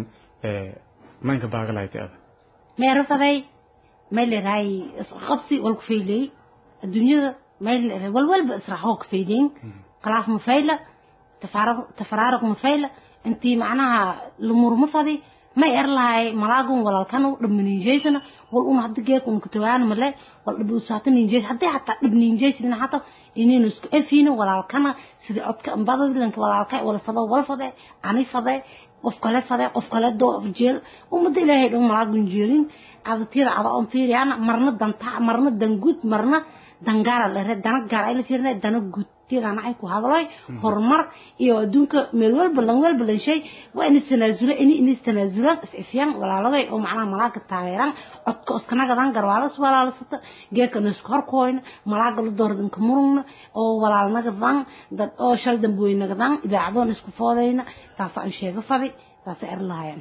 H: maynka baagalaaytay ada
G: meero faday may leedahay isqabsi wal ku faylay adduunyada may leedahay wal walba israaxoo ku faydayn khilaaf mafayla tafaraaraq mafayla intii macnaha lumurma fadi may er lahay malaagun walaalkanu dhabmaninjeysana wal un hadda geek un kutawaana male wal dhab usaata ninjeys haddii hataa dhab ninjeysina hata inaynu isku efiino walaalkana sida codka ambadadlanka walaalka wala fado wala fade ani fade qof kale fade qof kale doo jeel ummadda ilaahay dhan malaagun jeelin cadatiyada cada on fiiriyana marna danta marna danguud marna dangaara lere dana gaar ay la fiirina dana guud tiidana ay ku hadloy horumar iyo adduunka meel walba lan walba lan shay waa in istanaasula in in istanaasulaan isifyaan walaalagay oo macnaha malaaga taageeraan codka iskanagadan garwaalas walaalasata geeka nisku horkooyna malaaga la doordanka murugna oo walaalnagadan dad oo shal dambuweynagadan idaacadoon isku foodayna taasa aan sheego fadi taasa er lahayaan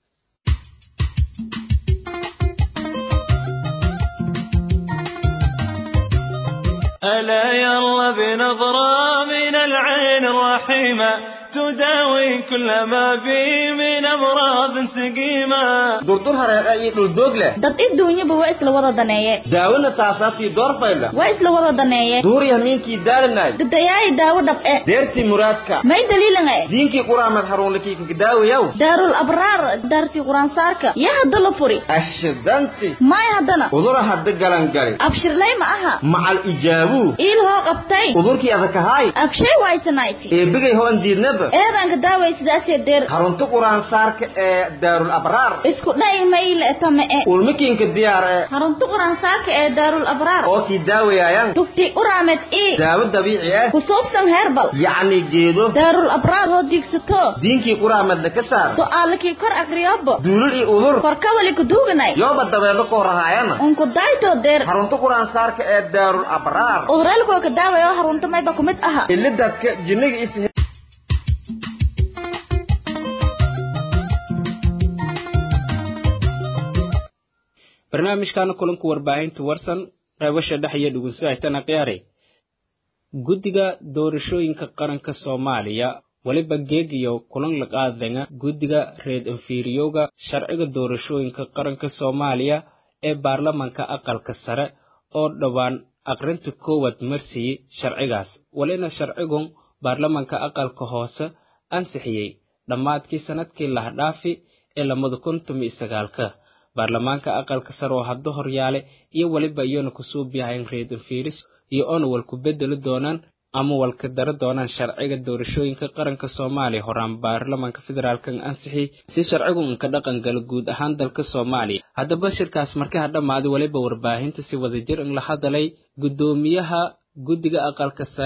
I: ألا يلا بنظرة من العين الرحيمة تداوي كل ما بي من أمراض سقيمة
J: durdur hareeqa iyo dhuldoog leh
F: dad adduunyaba waa isla wada daneeye
J: daawona saasaabtii doorfayla
F: waa isla wada daneeye
J: duuriya miinkii daalanay
F: dadayaayi daawo dhab eh
J: deertii muraadka
F: may daliilan eh
J: diinkii quraamad haruunlakii kakadaawayaw
F: daarul abraar daartii quraansaarka yaa hadda la furi
J: ashidanti
F: may haddana
J: udura hadda galangali
F: abshirlay ma aha
J: macal ijaabuu
F: iil hoo qabtay
J: udurkii adakahaay
F: abshay waysanayti
J: eebigay hoon diidnaba
F: eedanka daaway sidaasee deer
J: harunta quraansaarka ee daarul abraar
F: isku dha'i mayle tame e
J: ulmikiinka diyaar ee
F: harunta quraansaarka ee daarul abraar
J: oo kii daawayaayan
F: tufti uraamed ii
J: daawo dabiici ah
F: ku suubsan heerbal
J: yacni geedo
F: daarul abraar hoo diigsato
J: diinkii quraamadna ka saar
F: su'aalakii kor akriyobo
J: duulul iyo udur
F: korkawali kuduuganay
J: yooba dabeelo koo rahaayana
F: unku daytoo deer
J: harunta quraansaarka ee daarul abraar
F: uduraalkoo ka daawaya harunta mayba kumid aha
J: ilidadka jinniga is
A: barnaamijkan kulanku warbaahinta warsan reebasha dhex iyo dhugunso aytana khiyaare guddiga doorashooyinka qaranka soomaaliya weliba geegiyo kulan laqaadenga guddiga reed infiriyowga sharciga doorashooyinka qaranka soomaaliya ee baarlamanka aqalka sare oo dhowaan aqrinta koowaad marsiiyey sharcigaas walina sharcigun baarlamanka aqalka hoose ansixiyey dhammaadkii sannadkii lahdhaafi ee lamada kun tumi sagaalka baarlamaanka aqalka sare oo hadda horyaale iyo weliba iyona kusuubiyahayn reed infiris iyo oona walku bedeli doonaan ama walka dara doonaan sharciga doorashooyinka qaranka soomaaliya horaan baarlamanka federaalkan ansixiyey si sharcigu inka dhaqan gala guud ahaan dalka soomaaliya haddaba shirkaas markii ha dhammaaday weliba warbaahinta si wadajir in la hadalay guddoomiyaha guddiga aqalka sare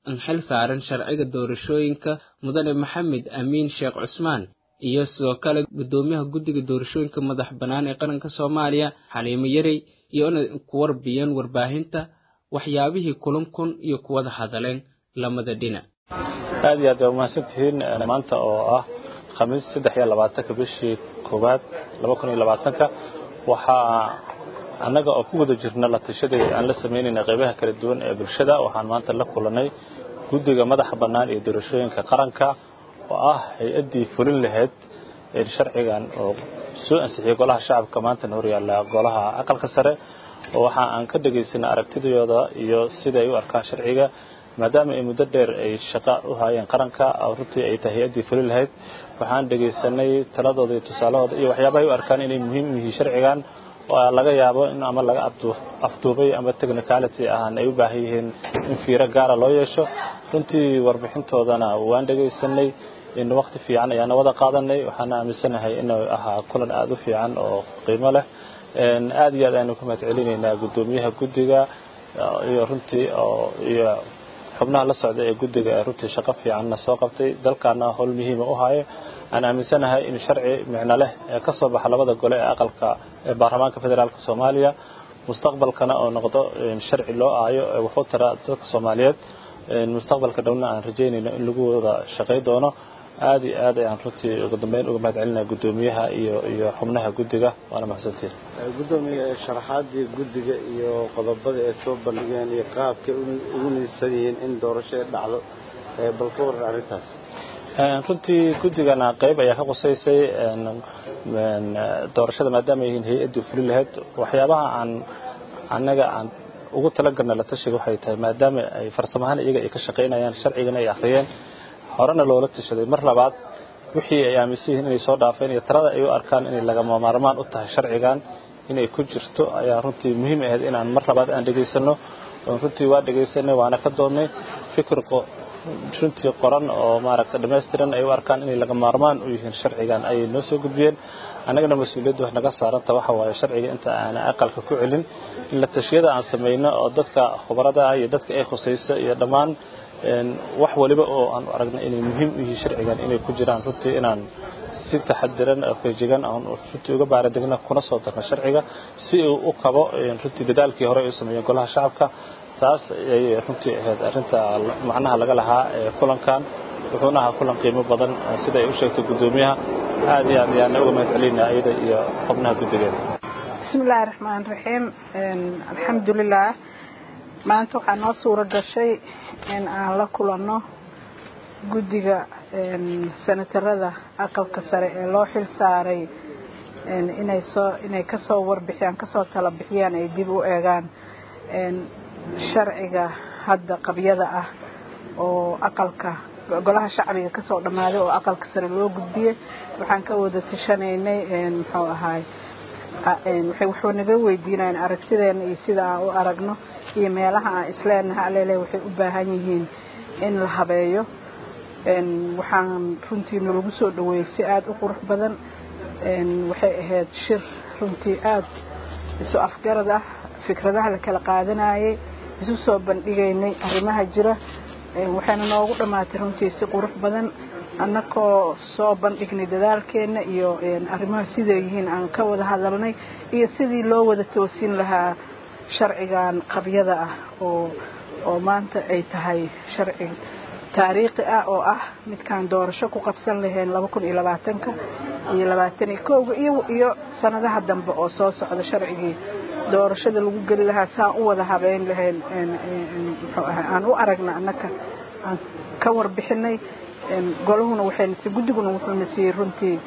A: xil saaran sharciga doorashooyinka mudane maxamed amiin sheekh cusmaan iyo sidoo kale guddoomiyaha guddiga doorashooyinka madax bannaan ee qaranka soomaaliya xaliimo yarey iyo inay ku warbiyeen warbaahinta waxyaabihii kulankun iyo kuwada hadaleen lamada dhinac
K: aad iyo aad waa umahadsantihiin maanta oo ah khamiis saddex iyo labaatanka bishii koowaad laba kun iyo labaatanka waxaa annaga oo ku guda jirna la tashadii aan la samaynayna qaybaha kala duwan ee bulshada waxaan maanta la kulanay guddiga madaxa bannaan iyo doorashooyinka qaranka oo ah hay-addii fulin lahayd sharcigan oo soo ansixiyey golaha shacabka maantana horyaalla golaha aqalka sare oo waxa aan ka dhegaysanay aragtidooda iyo sida ay u arkaan sharciga maadaama ay muddo dheer ay shaqa u haayeen qaranka runtii ay tahay hay-addii fulin lahayd waxaan dhegaysanay taladooda iyo tusaalahooda iyo waxyaabahay u arkaan inay muhiim yihiin sharcigan oo laga yaabo in ama laga afduubay ama technicality ahaan ay u baahan yihiin in fiiro gaara loo yeesho runtii warbixintoodana waan dhegaysanay in waqti fiican ayaana wada qaadanay waxaana aaminsanahay inuu ahaa kulan aada u fiican oo qiimo leh aad iyo aad aynu ka mahad celinaynaa guddoomiyaha guddiga iyo runtii iyo xubnaha la socda ee guddiga ee runtii shaqo fiicanna soo qabtay dalkaana howl muhiima u haayo aan aaminsanahay in sharci micno leh ee ka soo baxa labada gole ee aqalka ee baarlamaanka federaalka soomaaliya mustaqbalkana oo noqdo sharci loo aayo ee wuxuu tara dadka soomaaliyeed mustaqbalka dhowna aan rajaynayno in lagu wada shaqay doono aad iyo aad ayaan runtii ugu dambeyn uga mahad celinaya guddoomiyaha iyo iyo xubnaha guddiga waana mahadsantiin
L: guddoomiya sharaxaadii guddiga iyo qodobada ay soo bandhigeen iyo qaabkay ugu niidsan yihiin in doorasho ay dhacdo bal ka waran arrintaas
K: runtii guddigana qayb ayaa ka qusaysay doorashada maadaama ay yihiin hay-addii fulin lahayd waxyaabaha aan annaga aan ugu talagalna la tashiga waxay tahay maadaama ay farsamahaan iyaga ay ka shaqaynayaan sharcigana ay akhriyeen horena loola tashaday mar labaad wixii ay aaminsan yihiin inay soo dhaafeen iyo talada ay u arkaan inay lagama maarmaan u tahay sharcigan inay ku jirto ayaa runtii muhiim ahayd inaan mar labaad aan dhegaysano runtii waa dhegaysanay waana ka doonnay fikir runtii qoran oo maaragta dhammaystiran ay u arkaan inay laga maarmaan u yihiin sharcigan ayay noo soo gudbiyeen annagana mas-uuliyadda wax naga saaranta waxa waaye sharciga inta aana aqalka ku celin in la tashiyada aan samayno oo dadka khubarada ah iyo dadka ay khusayso iyo dhammaan wax waliba oo aan aragna inay muhiim u yihiin sharcigan inay ku jiraan runtii inaan si taxadiran oo feejigan aan runtii uga baaradegna kuna soo darna sharciga si uu u kabo runtii dadaalkii hore ay u sameeyeen golaha shacabka taas ayay runtii ahayd arrinta macnaha laga lahaa ee kulankan wuxuuna ahaa kulan qiimo badan sida ay u sheegtay guddoomiyaha aad iyo aad ayaana uga mahad celinaa iyada iyo xubnaha guddigeeda
M: bismillaahi raxmaan raxiim alxamdulilah maanta waxaa noo suura gashay in aan la kulanno guddiga senatarada aqalka sare ee loo xil saaray inay soo inay kasoo warbixiyaan kasoo tala bixiyaan ay dib u eegaan sharciga hadda qabyada ah oo aqalka golaha shacbiga kasoo dhammaaday oo aqalka sare loo gudbiyey waxaan ka wada tashanaynay muxuu ahaay wuxuu naga weydiinayaan aragtideena iyo sida aan u aragno iyo meelaha aan isleenahay alele waxay u baahan yihiin in la habeeyo waxaan runtii nalagu soo dhaweeyey si aada u qurux badan waxay ahayd shir runtii aada isu afgarad ah fikradaha la kala qaadanayay isu soo bandhigaynay arrimaha jira waxayna noogu dhammaatay runtii si qurux badan annakoo soo bandhignay dadaalkeenna iyo arrimaha siday yihiin aan ka wada hadalnay iyo sidii loo wada toosin lahaa sharcigan qabyada ah oo oo maanta ay tahay sharci taariikhi ah oo ah midkaan doorasho ku qabsan lahayn laba kun iyo labaatanka iyo labaatan iyo kowga iyo iyo sanadaha dambe oo soo socda sharcigii doorashada lagu geli lahaa saan u wada habeyn lahayn muxuu ahay aan u aragna annaka aan ka warbixinay golahuna waxaynasi guddiguna wuxuuna siiyey runtii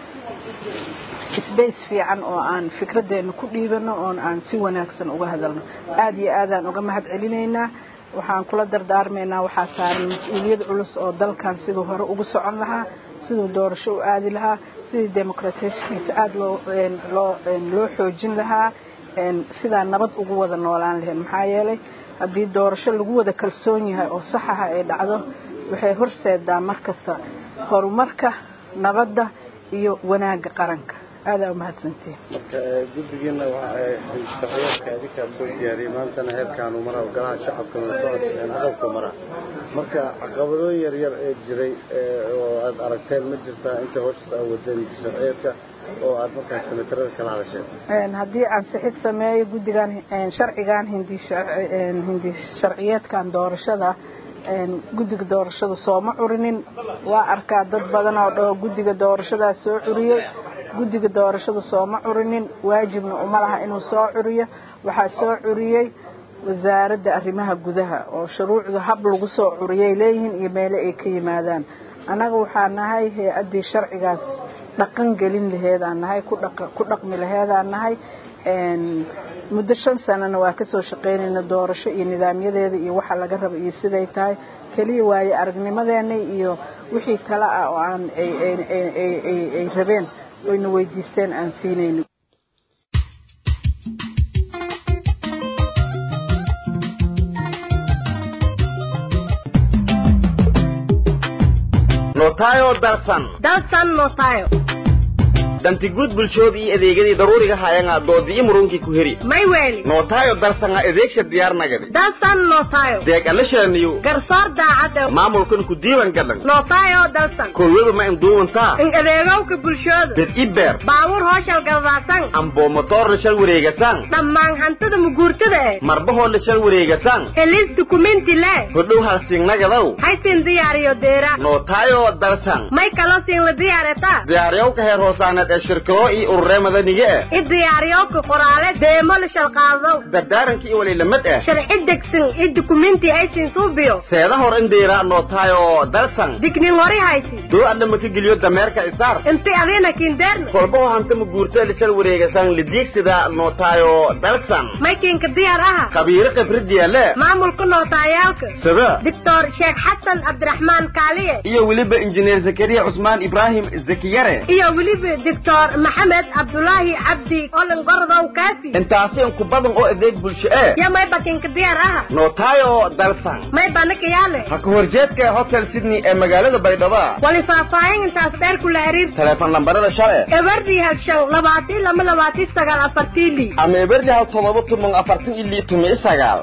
M: sbace fiican oo aan fikradeenna ku dhiibano oon aan si wanaagsan uga hadalno aada iyo aadaan uga mahad celinaynaa waxaan kula dardaarmaynaa waxaa saaran mas-uuliyad culus oo dalkan siduu hore ugu socon lahaa siduu doorasho u aadi lahaa sidii demoqrateshkiisa aada loo loo loo xoojin lahaa sidaa nabad ugu wada noolaan lahayn maxaa yeelay haddii doorasho lagu wada kalsoon yahay oo saxaha ay dhacdo waxay horseedaa mar kasta horumarka nabadda iyo wanaagga qaranka aadaa umahadsantihin
L: marka guddigiina shaqayaadka adinkaa soo diyaariyay maantana heerkaanu mara golaha shacabka socodkeen aqalku mara marka caqabadooyin yaryar ee jiray oo aad aragteen ma jirtaa inta howshaas aa wadeen sharciyeedka oo aad markaas senatarada kala hadasheen
M: haddii aan sixid sameeyo guddigan sharcigan hindi hindi sharciyeedkan doorashada guddiga doorashada sooma curinin waa arkaa dad badan oo dhaho guddiga doorashadaa soo curiyey guddiga doorashada sooma curinin waajibna uma laha inuu soo curiyo waxaa soo curiyey wasaaradda arrimaha gudaha oo shuruucda hab lagu soo curiyay leeyihiin iyo meelo ay ka yimaadaan annaga waxaa nahay hay-addii sharcigaas dhaqan gelin laheedaan nahay ku dhaqmi laheedaan nahay muddo shan sanana waa kasoo shaqaynayna doorasho iyo nidaamyadeeda iyo waxa laga raba iyo siday tahay keliya waaye aragnimadeena iyo wixii tale ah oo aan ay rabeen oyna weydiisteen aan siinayno
J: notayo darsan
N: dalsan notayo
J: dantiguud bulshooda iyo adeegadii daruuriga haayanga doodiyi murunkii ku heri
N: may weeli
J: nootayo darsanga adeegsha diyaarnagadi
N: dalsan notayo
J: deeqalashaniyo
N: garsoor daacad
J: maamulkan ku diiwan gadan
N: notayo dalsan
J: korweba ma induuwantaa
N: in adeegowka bulshooda
J: dad ibeer
N: baawur hooshal galdaadsan
J: amboo motoor la shal wareegasan
N: dhammaan hantida muguurtada eh
J: marbahoo la shal wareegasan
N: helis dukumenti le
J: hodhow halsingnagadow
N: haysin diyaariyo deera
J: nootayo darsan
N: may kaloo siin la diyaareta
J: diyaariyowka heer hoosaaneed ee shirkado iyo ururee madaniga ah
N: i diyaariyowka qoraale deemo la shalqaadow
J: dardaaranka iyo waliilamad ah
N: sharci degsan i dukumenti haysin suubiyo
J: seeda hor indhiira nootayo darsan
N: dignin hori haysi
J: doo adna maka geliyo dameerka isaar
N: inti adiina kindeerna
J: kolbaho hanta maguurta la shal wareegasan lidiigsida nootayo darsan
N: maykinka diyaar aha
J: khabiiro khibradiya le
N: maamulka nootayaalka
J: sida
N: doctor sheekh xasan cabdiraxmaan kaaliye
J: iyo weliba injineer zakariya cusmaan ibraahim zakiyare
N: iyo weliba doctor maxamed cabdulaahi cabdi olin gorodow kaafi
J: intaasi inku badan oo adeeg bulsho ee
N: yo may bakinka diyaar aha
J: nootayo darsan
N: may banaka yaale
J: ha ka horjeedka hotel sydney ee magaalada baydhabo
N: wali faahfaahin intaas dheer kula xiriir
J: teleefon lambarada shale
N: eberdi halshow labaatii lama labaatii sagaal afartii li
J: ama eberdi hal todoba tumon afartan ili tumi sagaal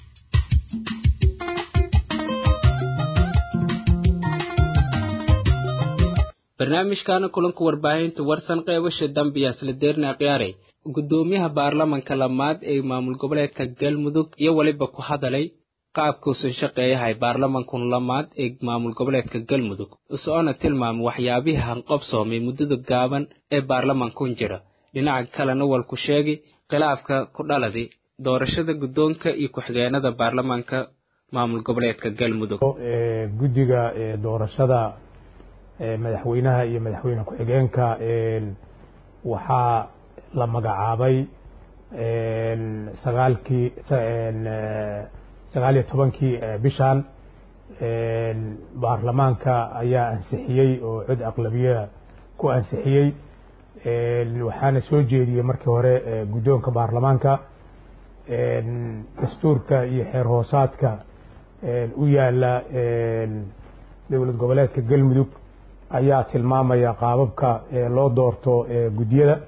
A: barnaamijkaana kulanka warbaahinta warsan qeybasha dambiya isla deerna khiyaaray guddoomiyaha baarlamanka lamaad ee maamul goboleedka galmudug iyo weliba ku hadalay qaabkuusan shaqeeyahay baarlamankun lamaad ee maamul goboleedka galmudug isoona tilmaamay waxyaabihii hanqobsoomay muddada gaaban ee baarlamankun jira dhinaca kalena walku sheegay khilaafka ku dhaladi doorashada guddoonka iyo ku-xigeenada baarlamanka maamul goboleedka galmudug
O: guddiga doorashada madaxweynaha iyo madaxweyne ku-xigeenka waxaa la magacaabay sagaalkii sagaal iyo tobankii bishan baarlamaanka ayaa ansixiyey oo cod aqlabiya ku ansixiyey waxaana soo jeediyey markii hore guddoonka baarlamaanka dastuurka iyo xeer hoosaadka u yaala dowlad goboleedka galmudug ayaa tilmaamaya qaababka loo doorto guddiyada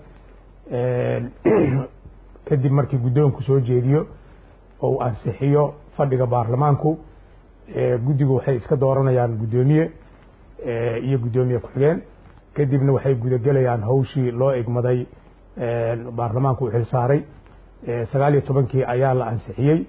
O: kadib markii guddoonku soo jeediyo oo uu ansixiyo fadhiga baarlamaanku guddigu waxay iska dooranayaan guddoomiye iyo guddoomiye ku-xigeen kadibna waxay gudagelayaan hawshii loo egmaday baarlamaanku u xilsaaray sagaal iyo tobankii ayaa la ansixiyey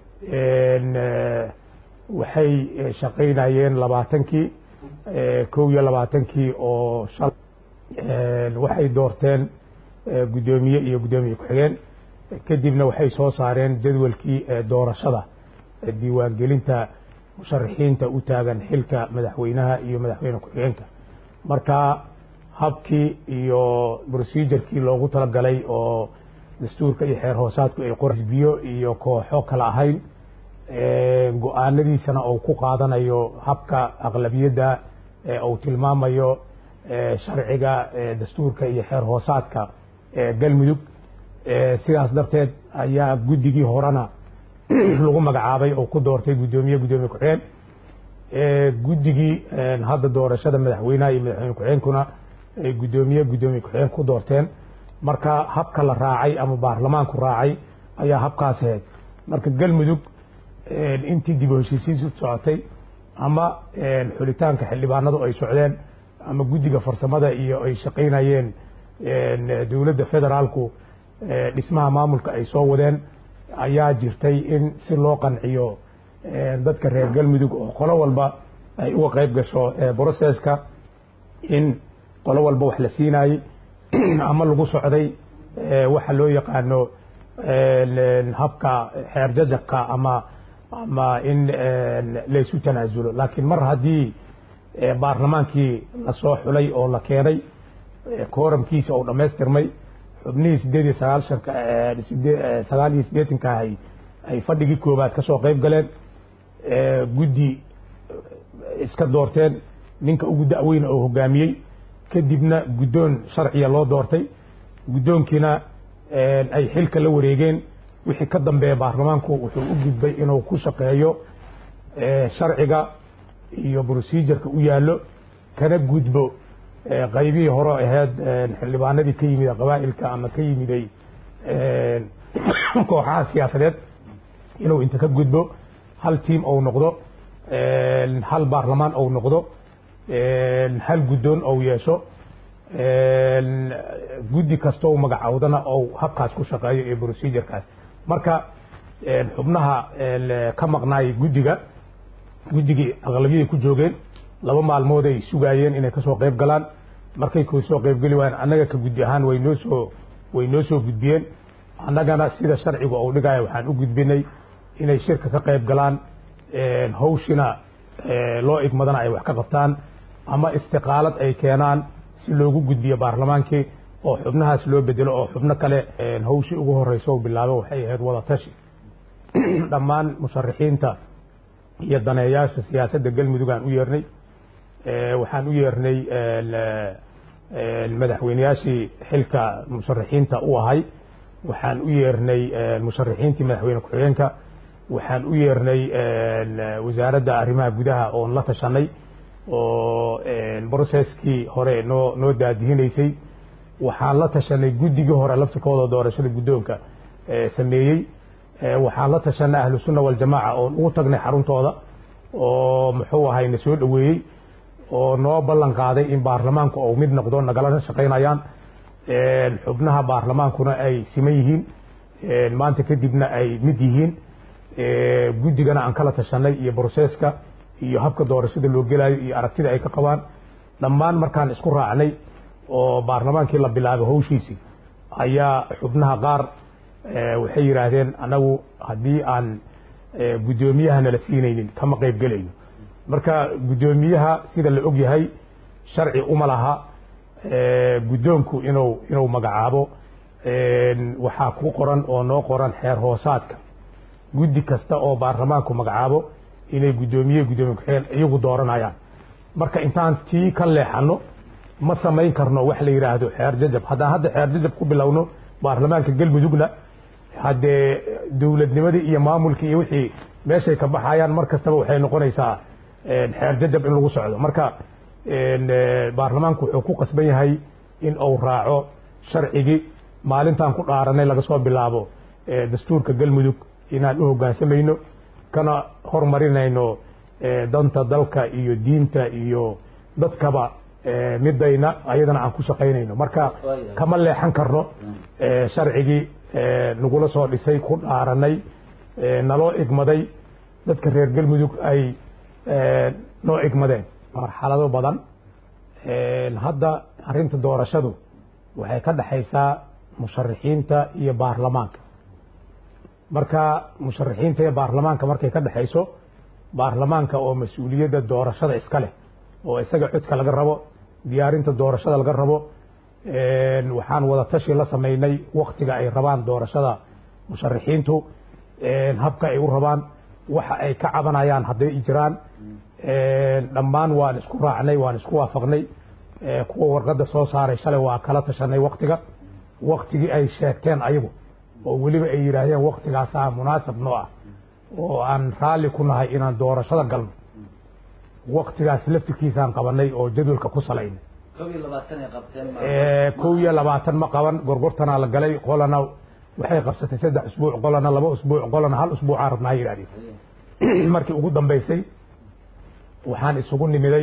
O: waxay shaqaynayeen labaatankii kow iyo labaatankii oo shal waxay doorteen guddoomiye iyo guddoomiye ku-xigeen kadibna waxay soo saareen jadwalkii doorashada diiwaangelinta musharaxiinta u taagan xilka madaxweynaha iyo madaxweyne ku-xigeenka marka habkii iyo procedurkii loogu talagalay oo dastuurka iyo xeer hoosaadku ay qorisbiyo iyo kooxo kala ahayn go-aanadiisana uu ku qaadanayo habka aqlabiyadda uu tilmaamayo sharciga dastuurka iyo xeer hoosaadka galmudug sidaas darteed ayaa guddigii horena lagu magacaabay oo ku doortay guddoomiye guddoomiye ku-xigeen guddigii hadda doorashada madaxweynaha iyo madaxweyne ku-xigeenkuna ay guddoomiye guddoomiye ku-xigeen ku doorteen marka habka la raacay ama baarlamaanku raacay ayaa habkaas ahayd marka galmudug intii dib u heshiisiisu socotay ama xulitaanka xildhibaanadu ay socdeen ama guddiga farsamada iyo ay shaqaynayeen dowladda federaalku dhismaha maamulka ay soo wadeen ayaa jirtay in si loo qanciyo dadka reer galmudug oo qolo walba ay uga qayb gasho broceska in qolo walba wax la siinayey ama lagu socday waxa loo yaqaano habka xeer jajabka ama ama in laysu tanaasulo laakiin mar haddii baarlamaankii lasoo xulay oo la keenay kooramkiisa uu dhammaystirmay xubnihii sideed iyo sagaalshanka sagaal iyo siddeetanka ahay ay fadhigii koobaad ka soo qayb galeen guddi iska doorteen ninka ugu da'weyna oo hogaamiyey kadibna guddoon sharciya loo doortay guddoonkiina ay xilka la wareegeen wixii ka dambeeya baarlamaanku wuxuu u gudbay inuu ku shaqeeyo sharciga iyo procedureka u yaallo kana gudbo qaybihii hore ahayd xildhibaanadii ka yimid qabaa'ilka ama ka yimiday kooxaha siyaasadeed inuu inta ka gudbo hal tiam ou noqdo hal baarlamaan ou noqdo hal guddoon ou yeesho guddi kastoo magacowdana ou habkaas ku shaqeeyo iyo procedurekaas marka xubnaha ka maqnaay guddiga guddigii aqlabiyay ku joogeen laba maalmood ay sugaayeen inay kasoo qayb galaan markay kasoo qaybgeli waayeen annaga ka guddi ahaan way noo soo way noo soo gudbiyeen annagana sida sharcigu uu dhigaya waxaan u gudbinay inay shirka ka qayb galaan hawshina loo igmadana ay wax ka qabtaan ama istiqaalad ay keenaan si loogu gudbiyo baarlamaankii oo xubnahaas loo bedelo oo xubno kale hawshii ugu horeysa u bilaabo waxay ahayd wada tashi dhammaan musharixiinta iyo daneeyaasha siyaasadda galmudug aan u yeernay waxaan u yeernay madaxweyneyaashii xilka musharixiinta u ahay waxaan u yeernay musharixiintii madaxweyne ku-xigeenka waxaan u yeernay wasaaradda arrimaha gudaha oon la tashanay oo broceskii hore noo noo daadihinaysay waxaan la tashanay guddigii hore laftirkooda doorashada guddoonka sameeyey waxaan la tashanay ahlu sunna waljamaaca oon ugu tagnay xaruntooda oo muxuu ahay na soo dhoweeyey oo noo ballan qaaday in baarlamaanku ou mid noqdo nagalana shaqaynayaan xubnaha baarlamaankuna ay siman yihiin maanta kadibna ay mid yihiin guddigana aan kala tashanay iyo broseska iyo habka doorashada loo gelayo iyo aragtida ay ka qabaan dhammaan markaan isku raacnay oo baarlamaankii la bilaabay hawshiisii ayaa xubnaha qaar waxay yidhaahdeen anagu haddii aan guddoomiyaha nala siinaynin kama qayb gelayno marka guddoomiyaha sida la og yahay sharci uma laha guddoonku inuu inuu magacaabo waxaa ku qoran oo noo qoran xeer hoosaadka guddi kasta oo baarlamaanku magacaabo inay guddoomiye guddoomiye ku-xigeen iyagu dooranayaan marka intaan tii ka leexano ma samayn karno wax la yidhaahdo xeer jajab haddaan hadda xeer jajab ku bilowno baarlamaanka galmudugna haddee dowladnimadii iyo maamulkii iyo wixii meeshay ka baxayaan mar kastaba waxay noqonaysaa xeer jajab in lagu socdo marka baarlamaanku wuxuu ku qasban yahay in uu raaco sharcigii maalintaan ku dhaaranay laga soo bilaabo dastuurka galmudug inaan u hoggaansamayno kana hormarinayno danta dalka iyo diinta iyo dadkaba midayna ayadana aan ku shaqaynayno marka kama leexan karno sharcigii nagula soo dhisay ku dhaaranay naloo igmaday dadka reer galmudug ay noo igmadeen marxalado badan hadda arrinta doorashadu waxay ka dhexaysaa musharixiinta iyo baarlamaanka marka musharixiinta iyo baarlamaanka markay ka dhexayso baarlamaanka oo mas-uuliyadda doorashada iska leh oo isaga codka laga rabo diyaarinta doorashada laga rabo waxaan wada tashi la samaynay waktiga ay rabaan doorashada musharixiintu habka ay u rabaan waxa ay ka cabanayaan hadday jiraan dhammaan waan isku raacnay waan isku waafaqnay kuwa warqadda soo saaray shalay waa kala tashanay waktiga waktigii ay sheegteen ayagu oo weliba ay yidhaahdeen waktigaasaa munaasab noo ah oo aan raalli ku nahay inaan doorashada galno waktigaas laftirkiisaan qabanay oo jadwalka ku salaynay kow iyo labaatan ma qaban gorgortanaa la galay qolana waxay qabsatay saddex usbuuc qolana laba usbuuc qolana hal usbuucaa rabnaa yidhahdeen markii ugu dambaysay waxaan isugu nimiday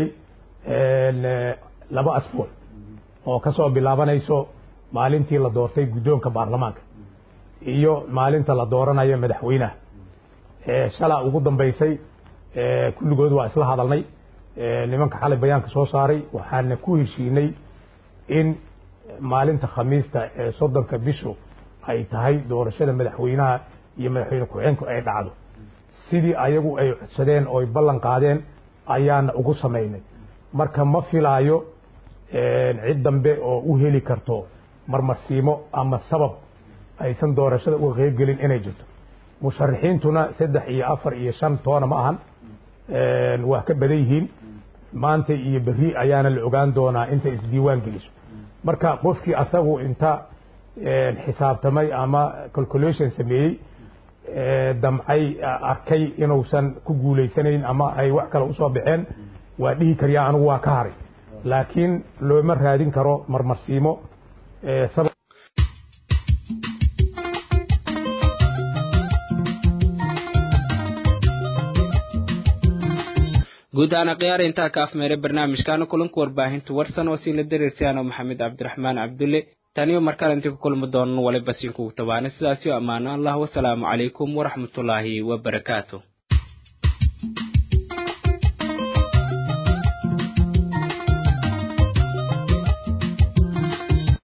O: laba asbuuc oo ka soo bilaabanayso maalintii la doortay guddoonka baarlamaanka iyo maalinta la dooranayo madaxweynaha shalaa ugu dambaysay kulligood waa isla hadalnay nimanka xalay bayaanka soo saaray waxaana ku heshiinay in maalinta khamiista ee soddonka bishu ay tahay doorashada madaxweynaha iyo madaxweyne ku-xigeenku ay dhacdo sidii ayagu ay codsadeen oo ay ballan qaadeen ayaana ugu samaynay marka ma filaayo cid dambe oo u heli karto marmarsiimo ama sabab aysan doorashada uga qeybgelin inay jirto musharaxiintuna saddex iyo afar iyo shan toona ma ahan waa ka badan yihiin maanta iyo berri ayaana la ogaan doonaa intay isdiiwaan geliso marka qofkii asagu inta xisaabtamay ama calculation sameeyey damcay arkay inuusan ku guulaysanayn ama ay wax kale usoo baxeen waa dhihi karyaa anigu waa ka haray laakiin looma raadin karo marmarsiimo
A: guud ahaan akhyaar intaa ka afmeeray barnaamijkaana kulanka warbaahinta warsan oo siin la dareersayaano maxamed cabdiraxmaan cabdulle taniyo markale intii ku kulmi doonan waliba siin kugu tabaana sidaasio ammaano allah wasalaamu calaykum waraxmatullaahi wabarakaatu